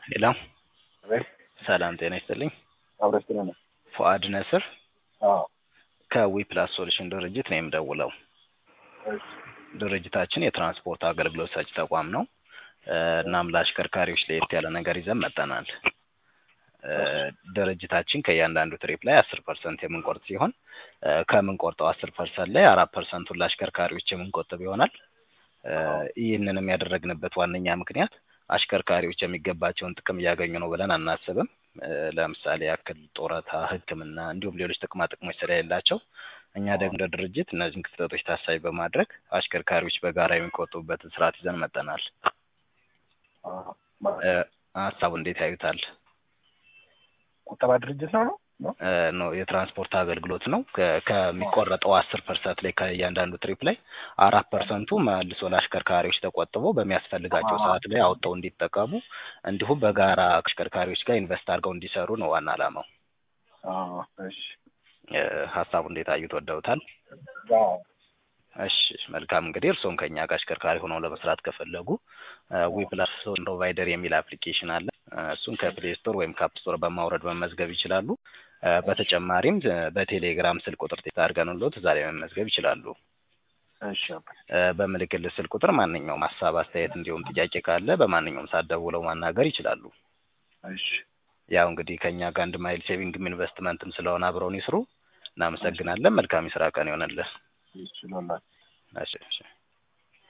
ሄሎ አቤት ሰላም ጤና ይስጥልኝ። አብረን ስለ ነው። ፉአድ ነስር አዎ ከዊ ፕላስ ሶሉሽን ድርጅት ነው የምደውለው። እሺ ድርጅታችን የትራንስፖርት አገልግሎት ሰጪ ተቋም ነው። እ እናም ለአሽከርካሪዎች ለየት ያለ ነገር ይዘን መጥተናል። እ ድርጅታችን ከእያንዳንዱ ትሪፕ ላይ አስር ፐርሰንት የምንቆርጥ ሲሆን እ ከምንቆርጠው አስር ፐርሰንት ላይ አራት ፐርሰንቱን ለአሽከርካሪዎች የምንቆጥብ ይሆናል። እ ይህንንም ያደረግንበት ዋነኛ ምክንያት አሽከርካሪዎች የሚገባቸውን ጥቅም እያገኙ ነው ብለን አናስብም። እ ለምሳሌ ያክል ጡረታ፣ ሕክምና እንዲሁም ሌሎች ጥቅማ ጥቅሞች ስለሌላቸው እኛ ደግሞ እንደ ድርጅት እነዚህን ክፍተቶች ታሳቢ በማድረግ አሽከርካሪዎች በጋራ የሚቆጥቡበትን ስርዓት ይዘን መጥተናል። አዎ እ ሀሳቡ እንዴት ያዩታል? ቁጠባ ድርጅት ነው ነው ነው? እ ነው የትራንስፖርት አገልግሎት ነው። ከ- ከሚቆረጠው አስር ፐርሰንት ላይ ከእያንዳንዱ ትሪፕ ላይ አራት ፐርሰንቱ መልሶ ለአሽከርካሪዎች ተቆጥቦ በሚያስፈልጋቸው ሰዓት ላይ አውጥተው እንዲጠቀሙ እንዲሁም በጋራ አሽከርካሪዎች ጋር ኢንቨስት አድርገው እንዲሰሩ ነው ዋና ዓላማው። አዎ እሺ እ ሀሳቡ እንዴት አዩት? ወደውታል? አዎ እሺ መልካም እንግዲህ እርስዎም ከኛ ጋር አሽከርካሪ ሆነው ለመስራት ከፈለጉ ዊ ፕላስ ፕሮቫይደር የሚል አፕሊኬሽን አለ። እ እሱን ከፕሌይ ስቶር ወይም ከአፕ ስቶር በማውረድ መመዝገብ ይችላሉ። እ በተጨማሪም እ በቴሌግራም ስልክ ቁጥር ቴክስት አድርገንልዎት እዛ ላይ መመዝገብ ይችላሉ። እሺ አባ- እ በምልክልህ ስልክ ቁጥር ማንኛውም ሀሳብ፣ አስተያየት እንዲሁም ጥያቄ ካለ በማንኛውም ሰዓት ደውለው ማናገር ይችላሉ። እሺ ያው እንግዲህ ከኛ ጋር አንድ ማይል ሴቪንግም ኢንቨስትመንትም ስለሆነ አብረውን ይስሩ። እናመሰግናለን። መልካም የስራ ቀን ይሆንልህ። ይችላል እሺ እሺ